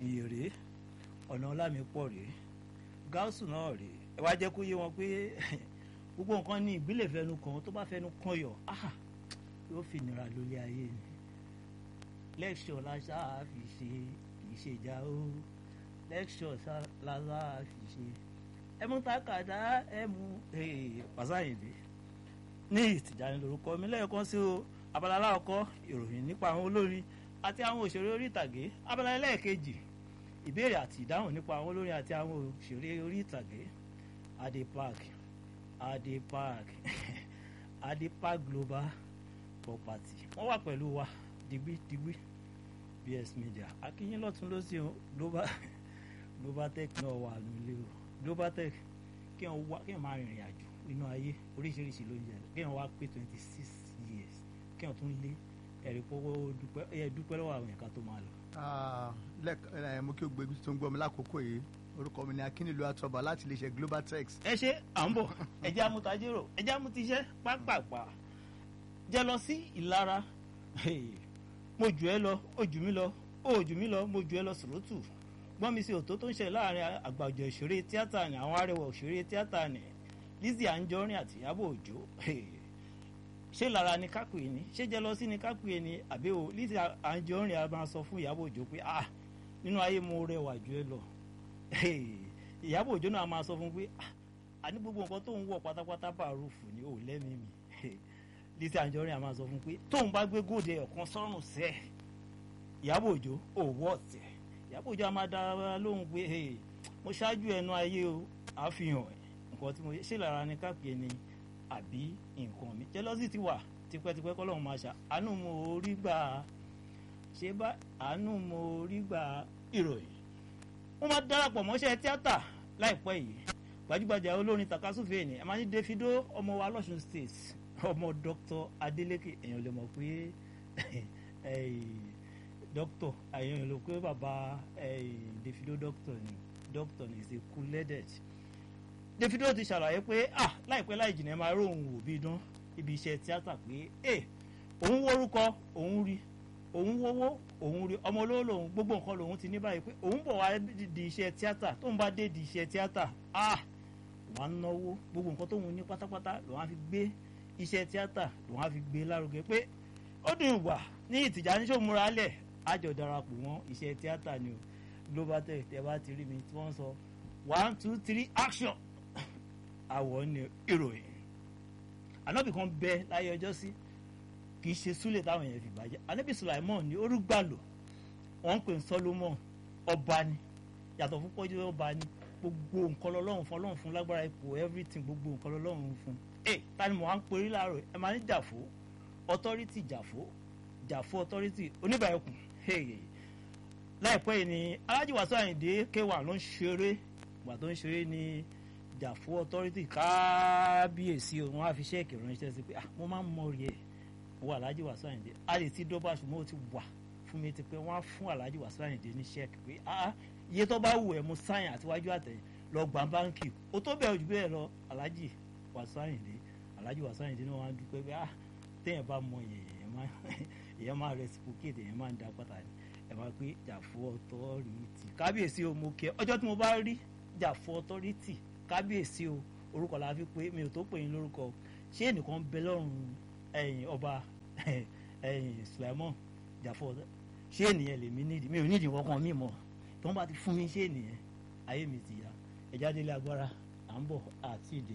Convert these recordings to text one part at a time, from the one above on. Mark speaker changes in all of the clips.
Speaker 1: ìyè rèé ọ̀nà ọlámi pọ̀ rèé gáúsù náà rèé ẹ wá jẹ́ kó yé wọn pé gbogbo nǹkan ní ìbílẹ̀ fẹnu kan tó bá fẹnu kan yọ yóò fi nira lórí ayé ni lẹ́kṣọ̀ lásà fi ṣe kì í ṣe ìjà o lẹ́kṣọ̀ lásà fi ṣe ẹ mú takàdá ẹ mú pàṣáyìndé ní ìtìjáni lórúkọ mi lẹ́ẹ̀kan sí o abala aláwọ̀kọ́ ìròyìn nípa àwọn olórin àti àwọn òṣèré orí ìtàgé abala ẹlẹ́ẹ̀kejì ìbéèrè àti ìdáhùn nípa àwọn olórin àti àwọn òṣèré orí ìtàgé adé park adé park adé park global property wọ́n wà pẹ̀lú wa digbí digbí bs media akínyìn lọ́tún lọ́sí o global global tech náà wà nílé o global tech kí wọ́n wá kí wọ́n máa rìnrìn àjò nínú ayé oríṣiríṣi ló ń jẹ kí wọ́n wá pé twenty six years kí wọ́n tún lé ẹ̀rí pọ́wọ́ dúpẹ́ ẹ̀ dúpẹ́ lọ́wọ́ àwọn ẹ̀ka tó máa lọ.
Speaker 2: lẹ́ẹ̀kan mo kí o gbé ibi tó ń gbọ́ mi lákòókò yìí orúkọ mi ni akínnílù àtọ́ba láti lè ṣe global tech.
Speaker 1: ẹ ṣe à ń bọ̀ ẹjẹ́ amútajérò ẹjẹ́ amútiṣẹ́ pápápá jẹ́ lọ sí ìlara mo jù ẹ lọ ó jù mí lọ ó jù mí lọ mo jù ẹ lọ sòrótù gbọ́n mi sí òtó tó ń ṣẹlẹ̀ láàrin àgbàjọ òṣèré tíátà ní àwọn arẹwà òṣèré tíátà ní Lizzy Anjorin àti Ìyábọ̀ Òjó ṣé lára ni kápẹ́ ni ṣé jẹ́lọ́sí ni kápẹ́ ni àbí o Lizzy Anjorin a máa sọ fún Ìyábọ̀ Òjó pé ah nínú ayé mo rẹwà jù ẹ lọ Ìyábọ̀ Òjó náà máa sọ fún pé ah àní gbogbo nǹkan tó ń wọ̀ pátápátá bàrúfù ni ò lẹ́mìí mi Lizzy Anjorin a máa sọ fún pé tóun bá gbé góòdì ọ̀kan sọ́rùn sẹ́ Ìyábọ̀ Òjó ò wọ́ ọ̀tẹ̀ Ìyábọ̀ Òjó a máa dára lóhùn pé mo ṣáájú ẹnu ayé o àfihàn ẹ̀ nǹkan tí mo ṣe lára ni kápẹ́ ni àbí nǹkan mi jẹ́lọ́sì ti wà tipẹ́tipẹ́ kọ́lọ́hún máa ṣá àánú mo rí gbà ṣé bá àánú mo rí gbà ìròyìn wọ́n máa darapọ̀ mọ́ṣẹ́ tíátà láìpẹ́ yìí gbajúgbajà olórin takasúfèé ni ẹ máa ní Davido ọmọ wa lọ́sùn state ọmọ Dr. Adeleke èèyàn lè mọ̀ pé doctor èèyàn lè pé bàbá Davido doctor ni doctor ni is a cool-headed Davido ti ṣàlàyé pé ah láìpẹ́ láì jìnnà ẹ máa rí òun wò bí dán ibi iṣẹ́ tíátà pé ẹ òun wórúkọ òun rí òun wówó òun rí ọmọ olówó lòun gbogbo nǹkan lòun ti ní báyìí pé òun bọ̀ wá di iṣẹ́ tíátà tóun bá dé di iṣẹ́ tíátà ah wọ́n á náwó gbogbo nǹkan tóun ní pátápátá lòun á fi gbé iṣẹ́ tíátà lòun á fi gbé lárugẹ pé ó dùn wà ní ìtìjà ní sòmúra lẹ̀ àjọ darapọ̀ mọ́ iṣẹ́ tíátà ni o global tech tẹ bá ti rí mi tí wọ́n sọ one two three action àwọ̀ ni ìròyìn ànábì kan bẹ láyé ọjọ́ sí kì í ṣe súlẹ̀ táwọn èèyàn fi bàjẹ́ ànábì Sulaimon ní orúgbàlò wọ́n ń pè ní Solomon ọba ni yàtọ̀ fún pọ́jú ọba ni gbogbo nǹkan lọ́lọ́run fún ọlọ́run fún lágbára ipò everything gbogbo nǹkan lọ́lọ́run fún ẹ tani mo wá ń perí láàárọ̀ ẹ máa ní jàfó authority jàfó jàfó authority oníbàákùn láìpẹ́ yìí ni Alhaji Wasiu Ayinde K1 ló ń ṣeré ìgbà tó ń ṣeré ni jàfó authority kábíyèsí o wọn á fi ṣẹ́ẹ̀kì ránṣẹ́ sí pé mo máa ń mọ rí ẹ̀ wọ Alhaji Wasiu Ayinde a lè ti dọ́bà ṣùgbọ́n ó ti wà fún mi ti pé wọ́n á fún Alhaji Wasiu Ayinde ní ṣẹ́ẹ̀kì pé iye tó bá wù ẹ́ mo sáyìn àtiwájú àtẹ̀yìn lọ gbà báńkì ó tó bẹ̀rù jù bẹ́ẹ̀ lọ Alhaji Wasiu Ayinde Alhaji Wasiu Ayinde náà wọ́n á dúpẹ́ pé téèyàn bá mọ èèyàn máa reciprocate èèyàn máa ń da pátá ni ẹ máa pé jàfó authority kábíyèsí o mo kí ẹ ọjọ́ tí mo bá rí jàfó authority kábíyèsí o orúkọ la fi pé mi ò tó pè yín lórúkọ ṣé ẹnìkan bẹ lọ́rùn ẹ̀yìn ọba ẹ̀yìn Sulaimon Jafo ṣé ènìyàn lèmi nídìí mi ò nídìí kankan mi mọ̀ tí wọ́n bá ti fún mi ṣé ènìyàn ayé mi ti yá ẹ̀já délé agbára à ń bọ̀ àti ìdè.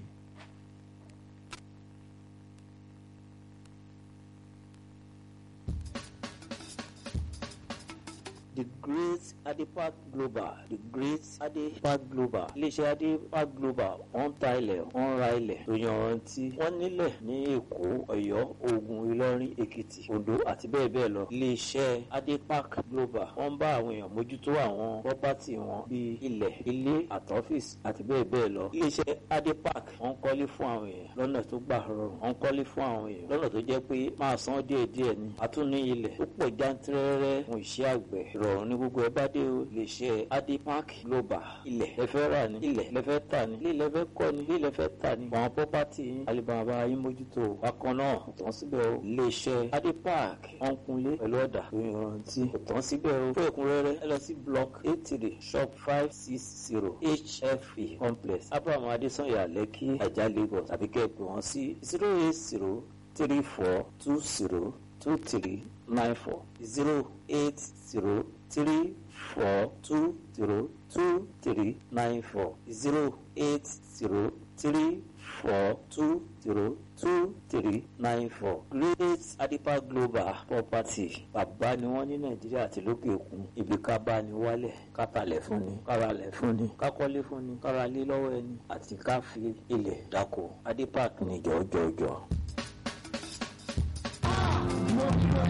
Speaker 3: the great adepak global the great adepak global iléeṣẹ́ adepak global wọ́n ta ilẹ̀ wọ́n ra ilẹ̀ tó yanrantí wọ́n nílẹ̀ ní èkó ọ̀yọ́ ògùn ìlọrin èkìtì oǹdó àti bẹ́ẹ̀ bẹ́ẹ̀ lọ iléeṣẹ́ adepak global wọ́n bá àwọn èèyàn mójútó àwọn pọ́pátì wọn bíi ilẹ̀ ilé àtọ́fíìsì àti bẹ́ẹ̀ bẹ́ẹ̀ lọ iléeṣẹ́ adepak wọ́n kọ́lé fún àwọn èèyàn lọ́nà tó gbà rọrùn wọ́n kọ́lé fún àwọn èèyàn lọ́nà tó jẹ́ pé máa san díẹ̀díẹ̀ ni àtúní ilẹ̀ tó pọ̀ jántírẹ́rẹ́ fún iṣẹ́ àgbẹ̀ ìrọ̀ ìrọ̀rùn ní gbogbo ẹ bá dé o lè ṣe adepark global ilẹ̀ lẹ́fẹ́ rà ní ilẹ̀ lẹ́fẹ́ tà ní ilé lẹ́fẹ́ kọ́ ní ilé lẹ́fẹ́ tà ní àwọn pọ́pátì yín alibaba yín mójútó bákan náà kò tán síbẹ̀ o lè ṣe adepark ọ̀nkunlé pẹ̀lú ọ̀dà tó yanrantí kò tán síbẹ̀ o fún ẹ̀kúnrẹ́rẹ́ ẹ lọ sí block eight three shop five six zero hfe complex abraham adesanya lẹ́kí ajá lagos tàbí kẹ́ ẹ pè wọ́n sí zero eight zero three four two zero two three nine four zero eight zero three four two zero two three nine four zero eight zero three four two zero two three nine four great adipa global property bàbá ni wọ́n ní nàìjíríà àti lókè òkun ibi ká bá ní wálẹ̀ ká talẹ̀ fún ni ká ralẹ̀ fún ni ká kọ́lé fún ni ká ralé lọ́wọ́ ẹni àti ká fi ilẹ̀ dáko adipa ní jọjọjọ.